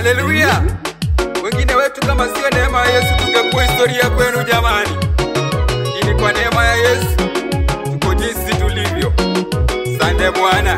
Haleluya! Wengine wetu kama sio neema ya Yesu tungekuwa historia kwenu jamani, lakini kwa neema ya Yesu tuko jinsi tulivyo. Sande Bwana.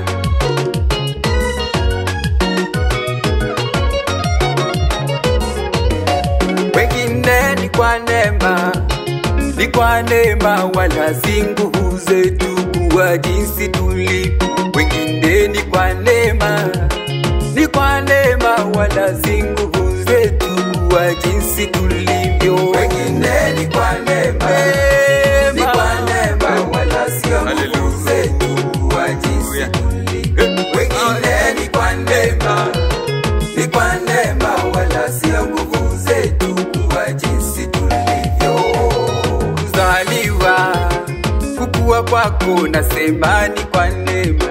Wengine ni kwa neema, ni kwa neema, wala si nguvu zetu kuwa jinsi tulivyo. Wengine ni kwa neema, ni kwa neema, wala si nguvu zetu kuwa jinsi tulivyo. Wengine ni kwa neema, ni kwa neema, wala sio nguvu zetu kuwa jinsi tulivyo. Wengine ni kwa neema, ni kwa neema, wala sio nguvu zetu kuwa jinsi tulivyo. kuzaliwa kukua kwako nasema ni kwa neema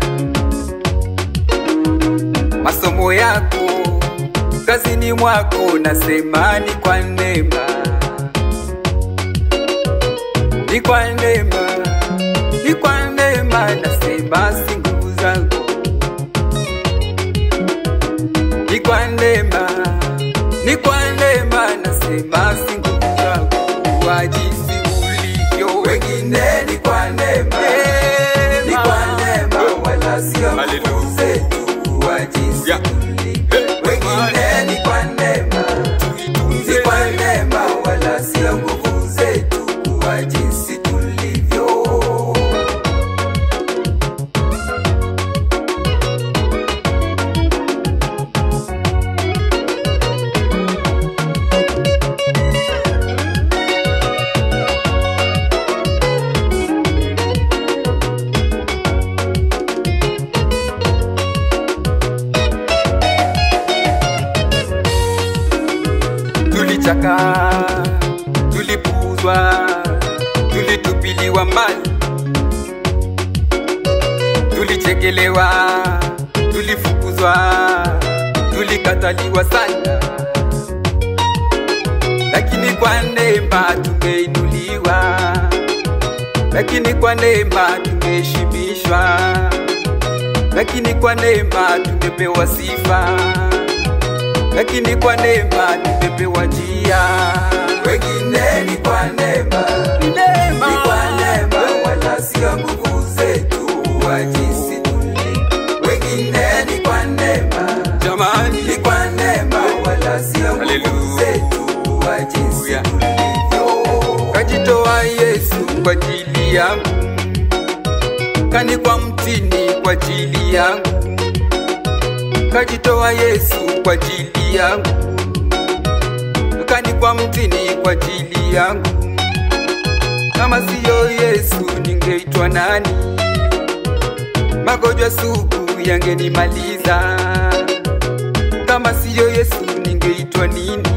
masomo yako kazini mwako nasema ni kwa neema ni kwa neema ni kwa neema nasema si nguvu zako ni kwa neema ni kwa neema nasema si nguvu zako kwa jinsi ulivyo Wengine ni kwa neema, ni kwa neema, wala sio nguvu Hallelujah. zetu kuwa jinsi Yeah. tulivyo. Wengine ni kwa neema, ni kwa neema, wala sio nguvu zetu kuwa jinsi tulivyo. tulichaka tulipuzwa tulitupiliwa mbali tulichekelewa tulifukuzwa tulikataliwa sana lakini kwa neema tumeinuliwa lakini kwa neema tumeheshimishwa lakini kwa neema tumepewa sifa lakini kwa neema tumepewa njia. Wengine ni kwa neema, Ni neema. ni kwa neema, wala sio nguvu zetu kuwa jinsi tulivyo. Wengine ni kwa neema, Jamani, ni kwa neema, wala sio nguvu Hallelujah. zetu kuwa jinsi Hallelujah. tulivyo. kajitoa Yesu kwa ajili yangu, kani kwa mtini kwa ajili yangu, kajitoa Yesu kwa ajili yangu, kani kwa mtini kwa ajili yangu. Kama siyo Yesu ningeitwa nani? Magonjwa sugu yangenimaliza. Kama siyo Yesu ningeitwa nini?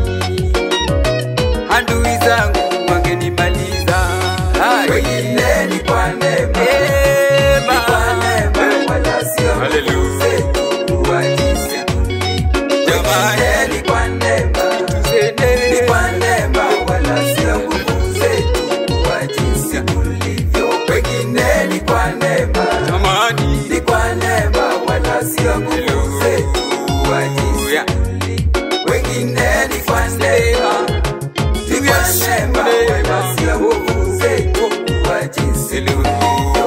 Adui zangu wangenimaliza. Hai. Wengine ni kwa neema, Neema. ni kwa neema, wala sio nguvu Hallelujah. zetu kuwa jinsi tulivyo. Jamani. Wengine ni kwa neema, Tuzene. ni kwa neema, wala sio nguvu zetu kuwa jinsi tulivyo. Wengine ni kwa neema, Jamani. ni kwa neema, wala sio nguvu zetu kuwa jinsi Hallelujah. tulivyo. Wengine ni kwa neema, ni kwa neema, wala sio nguvu zetu kuwa jinsi Hallelujah.